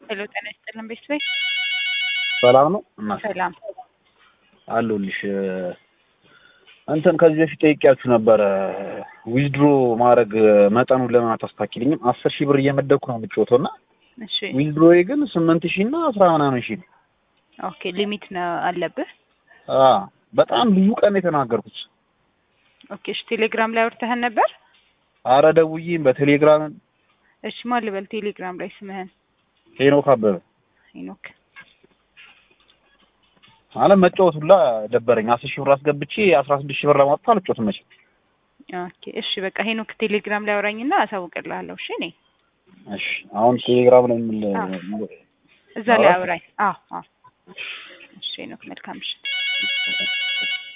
ሄሎ ጤና ይስጥልን ቤተሰብ ሰላም ነው እና ሰላም አለሁልሽ። እንትን ከዚህ በፊት ጠይቄያችሁ ነበረ ዊዝድሮ ማድረግ መጠኑን ለምን አታስታኪልኝም? አስር ሺህ ብር እየመደብኩ ነው የምጫወተው እና እሺ ዊዝድሮዬ ግን ስምንት ሺህ እና አስራ ምናምን ሺህ ነው። ኦኬ ሊሚት ነው አለብህ አ በጣም ብዙ ቀን የተናገርኩት። ኦኬ እሺ ቴሌግራም ላይ አውርተህን ነበር አረ ደውዬም በቴሌግራም እሺ ማን ልበል ቴሌግራም ላይ ስምህን ሄኖክ አበበ ሄኖክ ማለት መጫወት ሁላ ደበረኝ። አስር ሺህ ብር አስገብቼ አስራ ስድስት ሺህ ብር ለማውጣት አልጫወትም መቼም። ኦኬ እሺ በቃ ሄኖክ ቴሌግራም ላይ አውራኝና አሳውቅልሃለሁ እሺ እኔ እሺ አሁን ቴሌግራም ላይ ምን እዛ ላይ አውራኝ አዎ አዎ እሺ ሄኖክ መልካም ምሽት